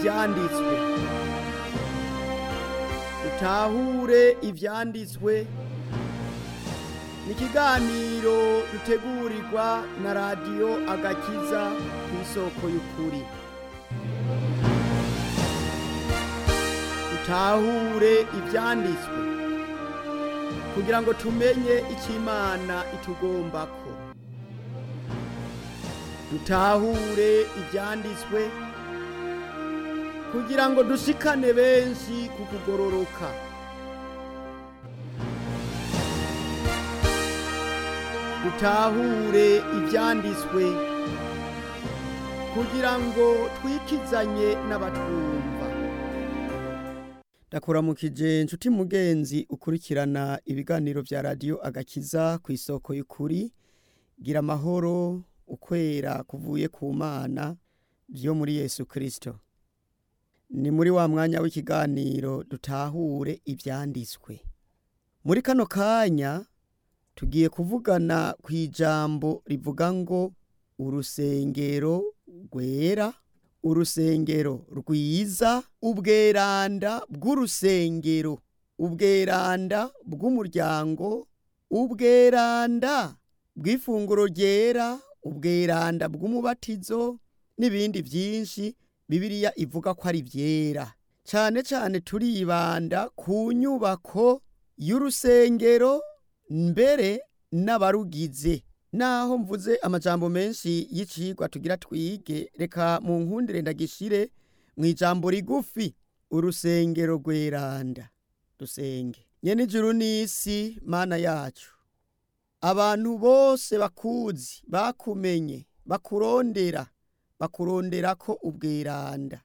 ivyanditswe dutahure ivyanditswe ni ikiganiro dutegurirwa na radiyo agakiza ku isoko y'ukuri dutahure ivyanditswe kugira ngo tumenye icyo imana itugombako dutahure ivyanditswe kugira ngo dushikane benshi ku kugororoka dutahure ivyanditswe kugira ngo twikizanye n'abatwumva ndakuramukije nshuti mugenzi ukurikirana ibiganiro vya radiyo agakiza ku isoko y'ukuri gira amahoro ukwera kuvuye ku mana vyo muri yesu kristo ni muri wa mwanya w'ikiganiro dutahure ivyanditswe muri kano kanya tugiye kuvugana ku ijambo rivuga ngo urusengero rwera urusengero rwiza ubweranda bw'urusengero ubweranda bw'umuryango ubweranda bw'ifunguro ryera ubweranda bw'umubatizo n'ibindi byinshi bibiliya ivuga ko ari byera cyane cyane turibanda ku nyubako y'urusengero mbere n'abarugize naho mvuze amajambo menshi y'icigwa tugira twige reka mu nkundire ndagishire mu ijambo rigufi urusengero rweranda dusenge nyene ijuru n'isi mana yacu abantu bose bakuzi bakumenye bakurondera bakurondera ko ubweranda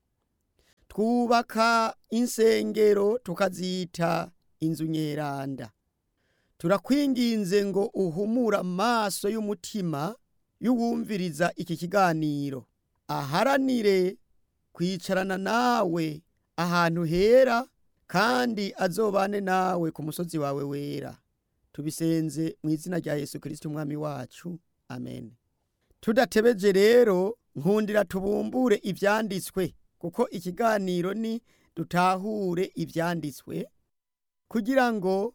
twubaka insengero tukazita inzu nyeranda turakwinginze ngo uhumure amaso y'umutima y'uwumviriza iki kiganiro aharanire kwicarana nawe ahantu hera kandi azobane nawe ku musozi wawe wera tubisenze mu izina rya yesu kirisiti umwami wacu amen tudatebeje rero nkundira tubumbure ivyanditswe kuko ikiganiro ni dutahure ivyanditswe kugira ngo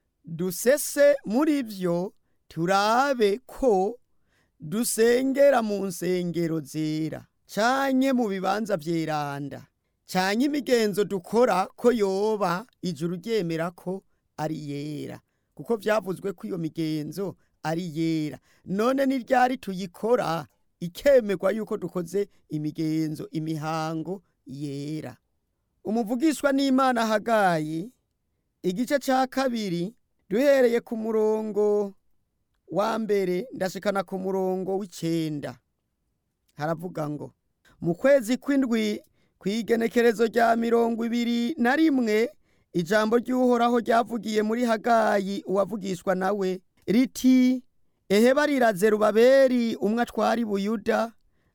dusese muri vyo turabe ko dusengera mu nsengero zera canke mu bibanza vyeranda canke imigenzo dukora ko yoba ijuru ryemera ko ari yera kuko vyavuzwe ko iyo migenzo ari yera none ni ryari tuyikora ikemerwa yuko dukoze imigenzo imihango yera umuvugishwa n'imana hagayi igice ca kabiri duhereye ku murongo wa mbere ndashikana ku murongo w'icenda haravuga ngo mu kwezi kw'indwi kw'igenekerezo rya mirongo ibiri na rimwe ijambo ry'uhoraho ryavugiye muri hagayi uwavugishwa nawe riti eheba riraze rubaberi umwe atwari buyuda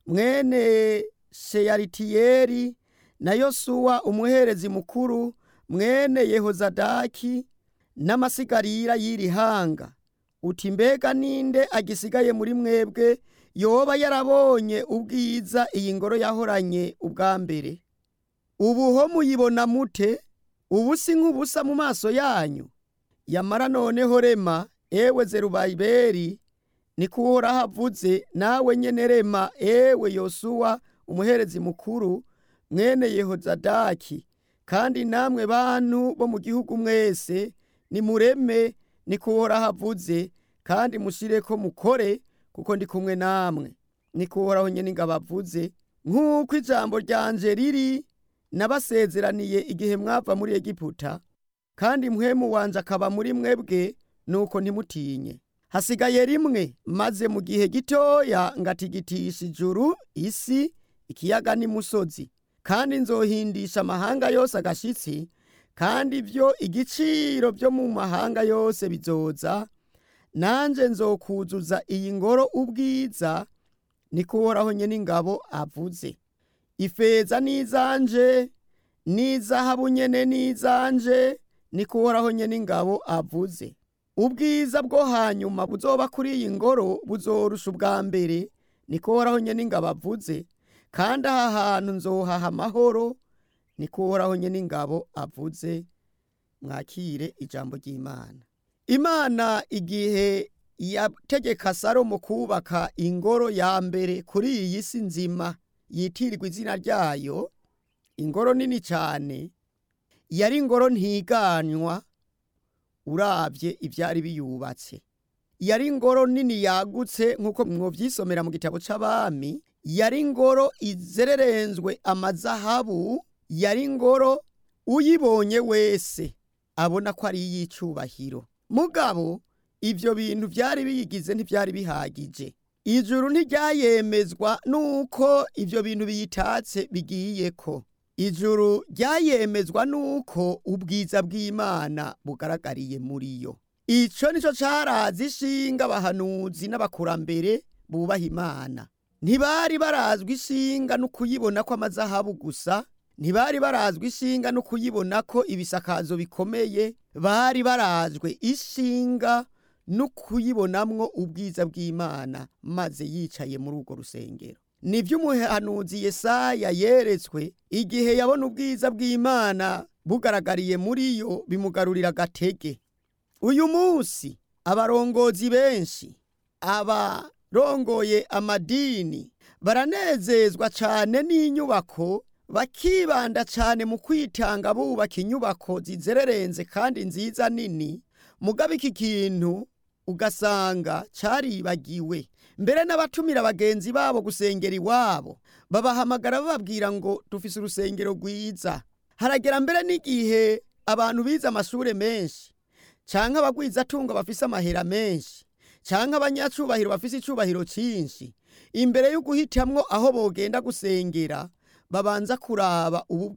mwene sheyaritiyeri na yosuwa umuherezi mukuru mwene yehozadaki n'amasigarira y'iri hanga uti mbega ninde agisigaye muri mwebwe yoba yarabonye ubwiza iyi ngoro yahoranye ubwa mbere ubuho muyibona mute ubu si nk'ubusa mu maso yanyu yamara noneho rema ewe zerubayiberi niko uhoraho avuze nawe nyene rema ewe yosuwa umuherezi mukuru mwene yehozadaki kandi namwe bantu bo mu gihugu mwese nimureme niko uhoraho avuze kandi mushireko mukore kuko ndi kumwe namwe niko uhoraho nyene ingabo avuze nk'uko ijambo ryanje riri nabasezeraniye igihe mwava muri egiputa kandi mpwemu wanje akaba muri mwebwe nuko ntimutinye hasigaye rimwe maze mu gihe gitoya ngatigitisha ijuru isi ikiyaga n'imusozi kandi nzohindisha amahanga yose agashitsi kandi ibyo igiciro byo mu mahanga yose bizoza nanje nzokuzuza iyi ngoro ubwiza niko uhoraho nyene ingabo avuze ifeza n'izanje n'izahabu nyene n'izanje niko uhoraho nyene ingabo avuze ubwiza bwo hanyuma buzoba kuri iyi ngoro buzorusha ubwa mbere niko uhoraho nyene ingabo avuze kandi aha hantu nzohaha amahoro niko uhoraho nyene ingabo avuze mwakire ijambo ry'imana imana igihe yategeka salomo kubaka ingoro ya mbere kuri iyi si nzima yitirirwa izina ryayo ingoro nini cyane yari ingoro ntiganywa urabye ibyari biyubatse yari ingoro nini yagutse nk'uko mwobyisomera mu gitabo c'abami yari ingoro izererenzwe amazahabu yari ingoro uyibonye wese abona ko ari iy'icubahiro mugabo ibyo bintu byari biyigize ntibyari bihagije ijuru ntiryayemezwa nuko ibyo bintu biyitatse bigiye ko ijuru ryayemezwa nuko ubwiza bw'imana bugaragariye muri yo icyo nicyo cyarazi ishinga abahanuzi n'abakurambere bubaha imana ntibari barazwi ishinga no kuyibona ko amazahabu gusa ntibari barazwi ishinga no kuyibona ko ibisakazo bikomeye bari barazwe ishinga no kuyibonamwo ubwiza bw'imana maze yicaye muri urwo rusengero nibyo umuhanuzi yesaya yeretswe igihe yabona ubwiza bw'imana bugaragariye muri yo bimugarurira agatege uyu munsi abarongozi benshi abarongoye amadini baranezezwa cyane n'inyubako bakibanda cyane mu kwitanga bubaka inyubako zizererenze kandi nziza nini mugabo iki kintu ugasanga caribagiwe mbere n'abatumira bagenzi babo gusengera iwabo babahamagara bababwira ngo dufise urusengero rwiza haragera mbere n'igihe abantu bize amashure menshi canke abagwizatunga bafise amahera menshi canke abanyacubahiro bafise icubahiro cinshi imbere yo guhitamwo aho bogenda gusengera babanza kuraba ubu